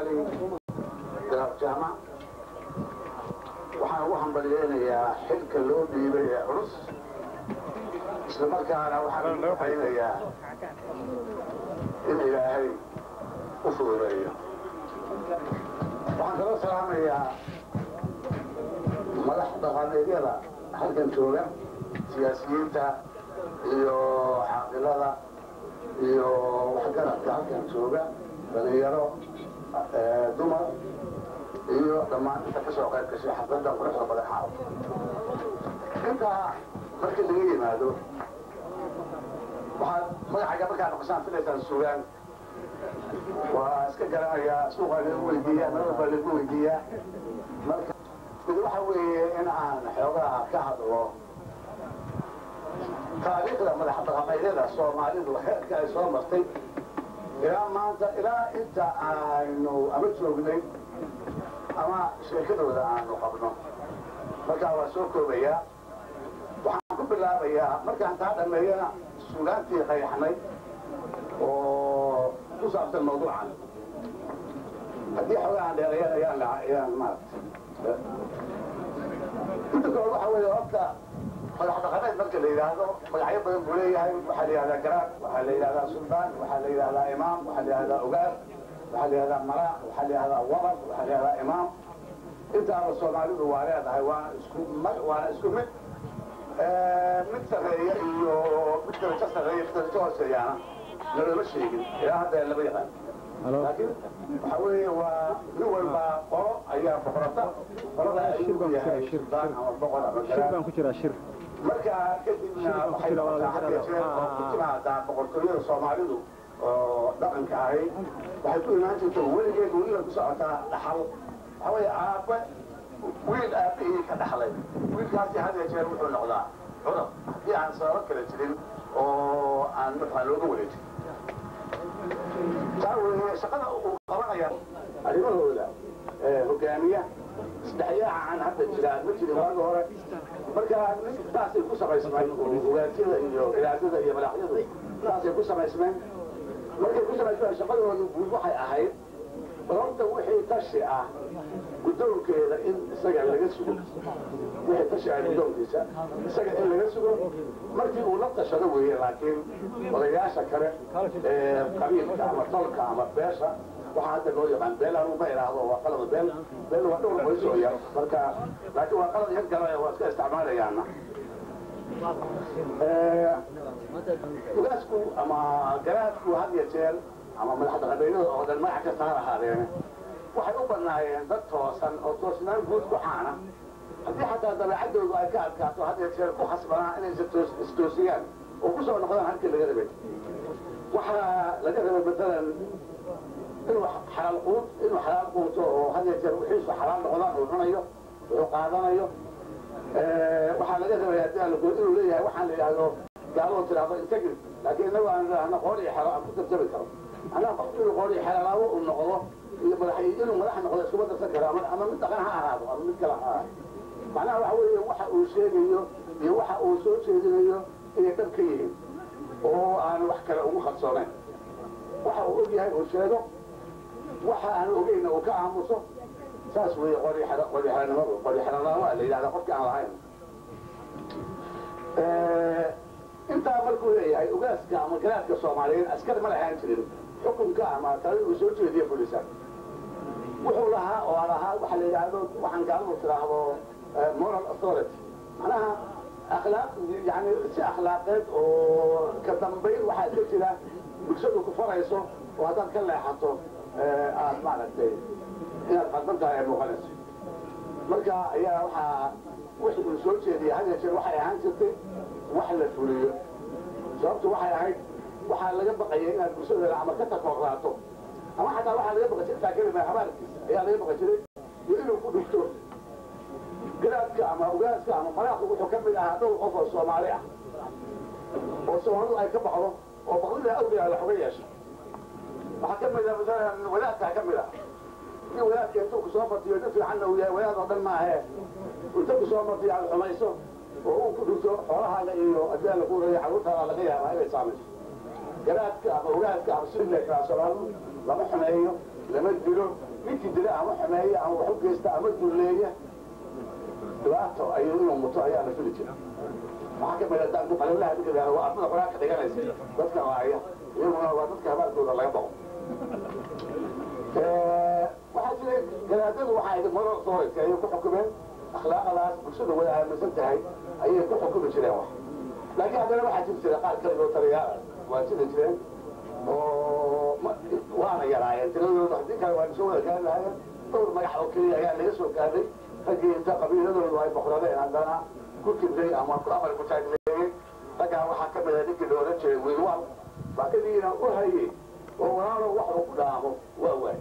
cali garaab jaamac waxaan ugu hambalyeynayaa xilka loo dhiibay ee culus isla markaana waxaan ugu haynayaa in ilaahay u fududeeyo waxaan kaloo salaamayaa madax dhaqameedyada halkan jooga siyaasiyiinta iyo xaaqilada iyo waxgaradka halkan jooga dhalinyaro dumar iyo dhammaan inta ka soo qayb gashay xafladda quruxda badan xaaw intaa markii laga yimaado waxaad magacayga markaa noqosaan filaysaan sugaan waa iska garanayaa suuqaa lagu weydiiyaa meel walbaa lagu weydiiyaa marka mid waxa weeye in aan xoogaha ka hadlo taariikhda madax dhaqameedyada soomaalidu heerka ay soo martay ilaa maanta ilaa inta aynu ama joognay ama sheekadooda aanu qabno markaa waa soo koobayaa waxaan ku bilaabayaa markaan taa dhammeeyana sugaantii qayaxnay oo ku saabsan mawduucan haddii xoogahan dheereeyaan ayaan ayaan maaragtay inta kale waxa weeye horta madax dhaqameed marka la yidhaahdo magacyo badan buu leeyahay waxaa la yidhahdaa garaad waxaa la yidhahdaa suldaan waxaa la yidhahdaa imaam waxaa la yidhahdaa ogaar waxaa la yidhahdaa maraaq waxaa la yidhahdaa wabad waxaa la yidhahdaa imaam intaaba soomaalidu waa leedahay waana isku waana isku mid mid sarreeya iyo mid darajo sarreeya mid darajo hooseeyaana nalama sheegin ilaa hadda lama yaqaan laakiin waxa weeye waa nin walba qolo ayaa boqorata qolada ayuu yahay suldaan ama boqor ama garaad marka kadibna waxay noqotaa had iyo jeer oo ku timaadaa boqortooyada soomaalidu oo dhaqanka ahayd waxay ku imaan jirta weligeed weliba ku socotaa dhaxal waxa weeye aabbe wiil aabbihii ka dhaxlay wiilkaasi had iyo jeer wuxuu noqdaa cudab haddii aan sababo kala jirin oo aan markaa looga wareejin taa weeye shaqada uu qabanaya arrimahooda hogaamiya isdhexyaaca aan hadda jiraa ma jirin waagi hore marka saasay ku samaysmeen ogaasyada iyo ilaadada iyo madaxyadu saasay ku samaysmeen markay ku samaysmeen shaqadoodu guud waxay ahayd balonta wixii tashi ah guddoonkeeda in isaga laga sugo wixii tashi ah guddoonkiisa isaga in laga sugo markii uu la tashado weeye laakiin odayaasha kale ee qabiilka ama tolka ama beesha waxaa hadda loo yaqaan beel anugu ma idhaahdo waa qalada beel beel waa dhowr qoys oo yar marka laakiin waa qalad yar galaya waa iska isticmaalayaana ugaasku ama garaadku had iyo jeer ama madax dhaqameedyada oo dhan magac kasta ha lahaadeene waxay u bannaayeen dad toosan oo toosnaan guud ku caana haddii xataa dabeecaddoodu ay ka adkaato had iyo jeer ku khasbanaa inay istoosiyaan oo ku soo noqdaan halkii laga rabay waxaa laga rabay matalan inuu xalaal quud inuu xalaal quuto oo had iyo jeer wixiisu xalaal noqdaan uu cunayo wuxuu qaadanayo waxaa laga rabay haddii aan lagood inuu leeyahay waxaan la yidhaahdo gaaloo tiraahdo integrity laakiin innagu aan idhaahno qoor iyo xero aan ku tarjami karo anaa qofku inuu qoor iyo xeelaabo uu noqdo iyo madax inuu madax noqdo iskuma darsan karo ama ama mid dhaqan ha ahaado ama mid kale ha ahaado macnaha waxa weeye waxa uu sheegayo iyo waxa uu soo jeedinayo inay dhab ka yihiin oo aan wax kale ugu qarsoonayn waxa uu og yahay uu sheego waxa aan ogeyna uu ka aamuso saas weeye qorixeranimadu qorixeranaama la yidhahda qofki aan lahayn intaa markuu leeyahay ogaaska ama garaadka soomaaliyeed askar ma lahaan jirin xukunka ama talada uu soo jeediyo bulisa wuxuu lahaa oo lahaa waxa la yidhaahdo waxaan gaaladu tiraahdo moral authority macnaha akhlaaq yani si akhlaaqeed oo ka dambayn waxaa iska jira bulshadu ku farayso oo haddaad ka leexato aad maaragtay inaad qaldan tahay ay muuqanayso marka ayaa waxaa wixii uu soo jeediyay had yeeshee waxay ahaan jirtay wax la fuliyo sababtu waxay ahayd waxaa laga baqaya inaad bulshada ama ka takooraato ama xataa waxaa laga baqay jirtaa kelima habaalkiisa ayaa laga baqi jiray iyo inuu ku dhigto garaadka ama ogaaska ama maraaqu wuxuu ka mid ahaa dhowr qof oo soomaali ah oo soomaalidu ay ka baxdo oo baqdida awliyaa la xoga yeesha waxaa ka mid ah masalan wadaadkaa ka mid ah nin wadaadka intuu ku soo fatiyo nin fiicanna uu yahay wadaad oo dhan maahe inta ku soo fatiyo aad xumayso oo uu ku dhigto xoolahaaga iyo haddii aan lagu leeyahay carruurtaada laga yaabaa inay saamayso garaadka ama ogaaska ama sidii la yidhaha soomaalidu lama xumeeyo lama dilo dila ama xumeeya ama wax u geysta ama dulleeya dhibaato ayuu inuu muto ayaa la fili jira waxaa ka mida daanku qalablaha ninka waa ardada quraanka dhiganaysa dadka waaya iyaguna waa dadka habaalkooda laga baqo waxaa jira garaadadu waxaa ahayd moral authority ayay ku xukumeen akhlaaqadaas bulshada wada aaminsan tahay ayay ku xukumi jireen wax laakiin haddana waxaa jiri jira qaar kaligoo taliyaal waa jiri jireen oo waana yaraayeen tiradooda haddii kale waa soo wada gaari lahaayeen dhowr magax oo keliya ayaa laga soo gaadhay raggii inta qabiiladoodu ay boqradeen haddana ku kibray ama ku amar ku taagleeyey raggaa waxaa ka mida ninkii la odhan jiray wiilwaal baa kadiina u hayey oo walaalo wax uu ku dhaamo waa waay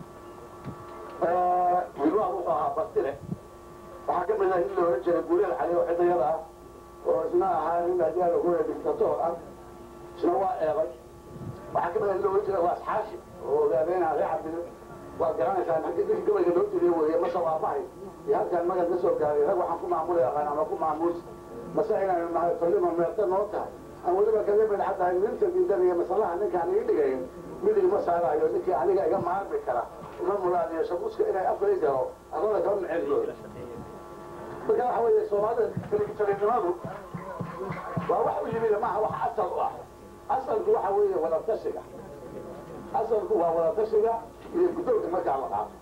wiilwaal wuxuu ahaa bastile waxaa ka mida nin la odhan jiray guuleel cali oo cidayada ah oo isna ahaa nin haddii aan ogoya dictatoor ah isna waa eeday waxaa ka mida nin la odhan jiray waa asxaashi oo ogaadeenaa ree cabdi waa garanaysaa ninkii gabayga loo jiriye weeye mase waa mahay iyo halkaan magan ka soo gaaray rag waxaan ku maamuli aqaan ama ku maamuus mase inaynu nahay tolima meerta noo tahay aan weliba kaga midxa tahay ninta diidan iyo masalaha ninkaan ii dhigayn mid igma saarayo ninkii aniga iga maarmi kara uma mulaadiyo shabuuska inay afay galo arlada kama miceliyo marka waxa weeye soomaalida kaligitalinimadu waa wax u yimid maaha wax asal u ah asalku waxa weeye wadatashiga asalku waa wadatashiga iyo guddoonka markaa la qaato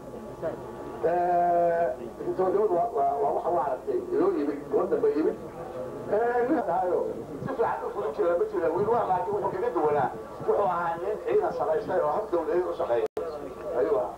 dictatoornimadu waa waxa waa aragtay inoo yimid waddanba yimid ninhaayo si fiican u fulin jira ma jira wiilwaa laakiin wuxuu kaga duwanaa wuxuu ahaa nin ciidan samaystay oo hab dawladeed u shaqeeya ayuu ahaa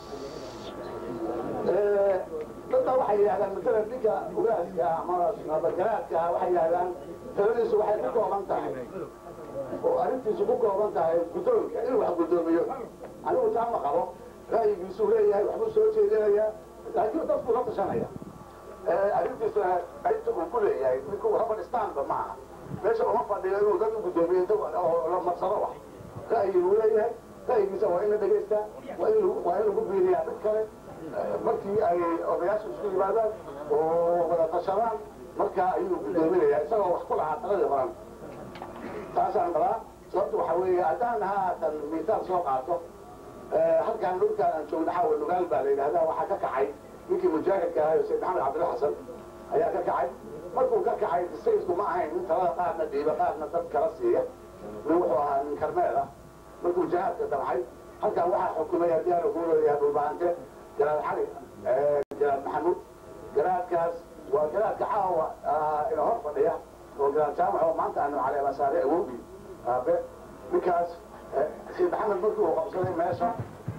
dadba waxay yidhahdaan matala ninka ugaaska ama nabadgaraadka waxay yidhahdaan taladiisu waxay ku kooban tahay oo arrintiisu ku kooban tahay guddoonka inuu wax guddoomiyo anigu taa ma qabo ra'yigiisuu leeyahay waxbuu soo jeedinayaa laakiin dadku la tashanaya arrintiisuna qaybta uu ku leeyahay ninku robert stanba ma aha meesha uma fadhiyo inuu dad u guddoomiyo inta oo la marsado wax ra'yi uu leeyahay ra'yigiisa waa in la dhegaystaa waa in waa in lagu biiriyaa mid kale markii ay odayaasha isku yimaadaan oo wada tashadaan markaa ayuu guddoominayaa isagoo wax ku lahaa taladii horan taasaan qabaa sababta waxaa weeye haddaan haatan miisaal soo qaato halkaan dhulkaan aan joogna xaawa nugaal baa la yidhahdaa waxaa ka kacay ninkii mujaahidka ahayo sayd maxamed cabdilla xasan ayaa ka kacay markuu ka kacay sayidku ma ahayn nin talada qaarna dhiiba qaarna dad kala siiya nin wuxuu ahaa nin karmeel ah markuu jihaadka damcay halkaan waxaa xukumay haddii aanu ku leeyahay dhulbahante garaad xali garaad maxamuud garaadkaas waa garaadka caawa ina hor fadhiya oo garaad jaamac oo maanta aanu caleemasaare awowgi aabe ninkaas sayid maxamed markii uu qabsaday meesha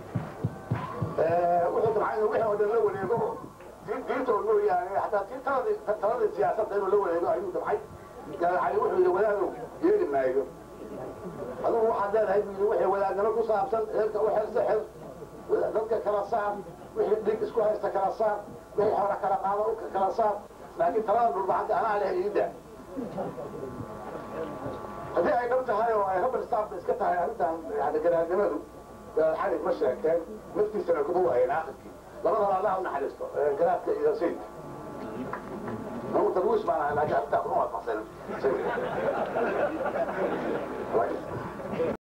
wuxuu damcay inuu wixii oo dhan la wareego diinta oo mooyaane hataa tii taladii taladii siyaasadda inuu la wareego ayuu damcay garaad cali wuxuu yidhi wadaadow yeeli maayo adigu waxaad leedahay buu yidhi wixii wadaadnimo ku saabsan eerka u xirsa xir dadka kala saar wixii dhig isku haysta kala saar wixii hore kala qaado u kala saar laakiin talada dhulbahanta anaa leh iida haddii ay dhab tahay oo ay rabal staafka iska tahay arrintan yani garaadnimadu xali ma sheegteen naftiisana kuma waayeen aakhirkii labadaba allah u naxariisto garaadka iyo sayidka nagu tarwiis baan ahay laakiin arrintaa kuma waafaqsanin